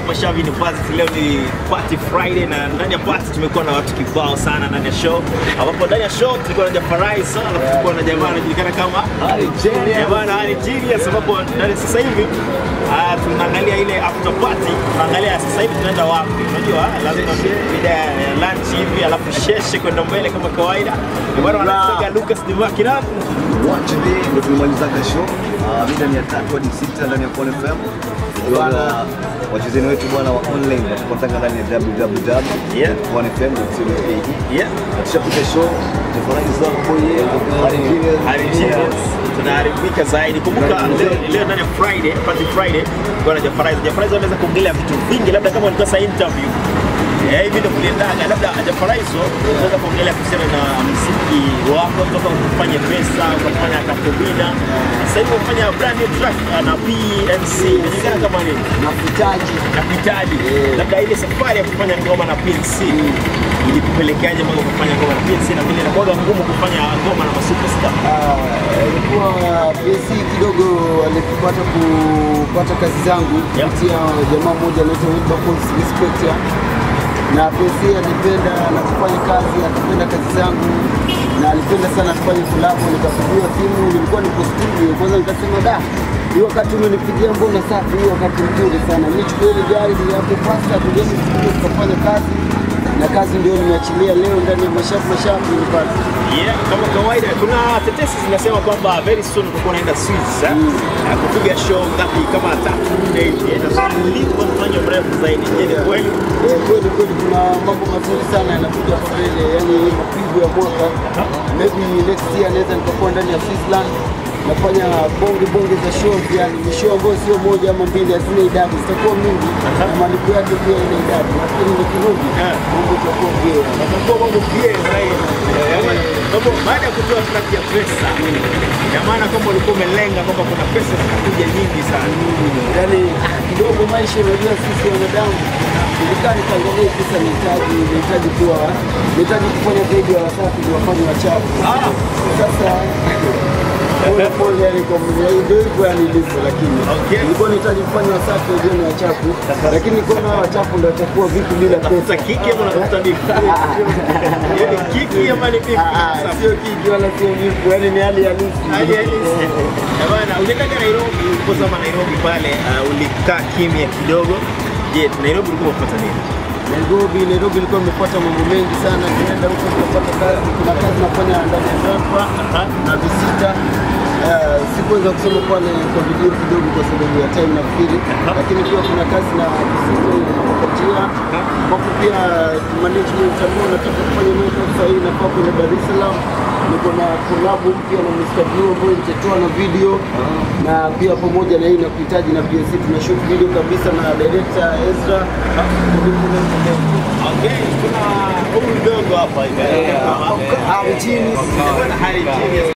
Mashavu Mashavu University. Leo ni party Friday na ndani ya party tumekuwa na watu kibao sana ndani ya show, ambapo ndani ya show tulikuwa na Jafarai sana, alafu tulikuwa na jamaa anajulikana kama jamaa na Ali Genius, ambapo ndani sasa hivi ah, tunaangalia ile after party, tunaangalia sasa hivi tunaenda wapi. Unajua lazima mida ya lunch hivi, alafu sheshe kwenda mbele kama kawaida. Ndio maana wanasema Lucas Dimakina Watch day ndio tumemalizaga show Ah, mida ni ya tatu hadi sita ndani ya Pole FM. Bwana wachezeni wetu bwana wa online watupatanga ndani ya Yeah. www.ponefm.co.ke. yeah Na tushapiga show tufurahi sana kwa yeye Hali Genius. tunaharibika zaidi. Kumbuka leo, leo ndani ya Friday, party Friday, kwa na Jafaraiz. Jafaraiz anaweza kuongelea vitu vingi, labda kama ulikuwa sa interview Eh, hivi ndio kuliendaga, labda Jafaraiz unaweza kuongelea kuhusiana na muziki wako kutoka kufanya pesa ukafanya Kakobina, sasa hivi unafanya brand new track uh, na PNC inajulikana kama nini Nahitaji na Vitali, labda ile safari ya kufanya ngoma na PNC ilikupelekeaje mpaka kufanya ngoma na PNC, na vile inakuwa ngumu kufanya ngoma na masuperstar ilikuwa PSC kidogo alipata kupata kazi zangu Yeah. kupitia jamaa mmoja anaitwa Wilberforce Respect na PSC alipenda na kufanya kazi, akipenda kazi zangu na alipenda sana kufanya kolabo. Nikapigiwa simu, nilikuwa niko studio kwanza, nikasema da, hii wakati umenipigia mbona safi, hii wakati mzuri sana, nichukue ile gari ni hapo pasta, tujeni studio tukafanya kazi na kazi ndio nimeachilia leo ndani ya Mashavu Mashavu nipate Yeah, kama kawaida kuna tetesi zinasema kwamba very soon utakuwa unaenda Swiss eh? Na kupiga show ngapi kama tatu nne hivi. Eh, na mlipo mfanya mrefu zaidi. Je, ni kweli? Eh, kweli kweli kuna mambo mazuri sana yanakuja hapa mbele, yani mapigo ya mwaka. Maybe next year naweza nikakuwa ndani ya Switzerland nafanya bonge bonge za show, yani ni show ambayo sio moja ama mbili, hazina idadi, zitakuwa mingi na malipo yake pia ina idadi, lakini nikirudi Eh. mambo itakuwa bie. Atakuwa mambo pia zaidi. Eh, Sababu baada ya kutoa track ya pesa, ina maana kwamba ulikuwa umelenga kwamba kuna pesa zitakuja nyingi sana. yani ah, kidogo maisha, unajua sisi wanadamu ilikaa nikaangalia pesa nihitaji nihitaji kuwa nihitaji kufanya zaidi ya wasafi ni wafanye wachafu. Ah, Sasa pole pole, yani kwa mwenye ndio hivyo yani ilivyo, lakini Okay. nilikuwa nahitaji kufanya wasafi wajue ni wachafu, lakini nilikuwa na wachafu ndio watakuwa vipi bila pesa. tafuta kiki ama unatafuta bifu? Yaani kiki ama ni bifu? Ah, ah, Sio kiki wala sio vipu, yani ni hali halisi. Hali halisi. Eh, bana, uliendaga Nairobi, ulipozama Nairobi pale, uh, ulikaa kimya kidogo. Je, Nairobi ulikuwa unapata nini? Nairobi, Nairobi ilikuwa imepata mambo mengi sana. Tunaenda huko tunapata kazi, kuna kazi nafanya ndani ya Zampa na visita. Uh, sikuweza kusoma pale kwa video kidogo kwa sababu ya time nafikiri, lakini pia kuna kazi na visita inapatia ambapo pia management ambao nataka kufanya nayo kazi sasa hivi nafaa kwenda Dar es Salaam. Niko na collab mpya na Mr. Blue ambayo nitatoa na video na pia pamoja na hii na kuhitaji na PSC tuna shoot video kabisa na director Ezra. Okay, kuna huyu mdogo hapa hivi. Harry Genius. Bwana Harry Genius.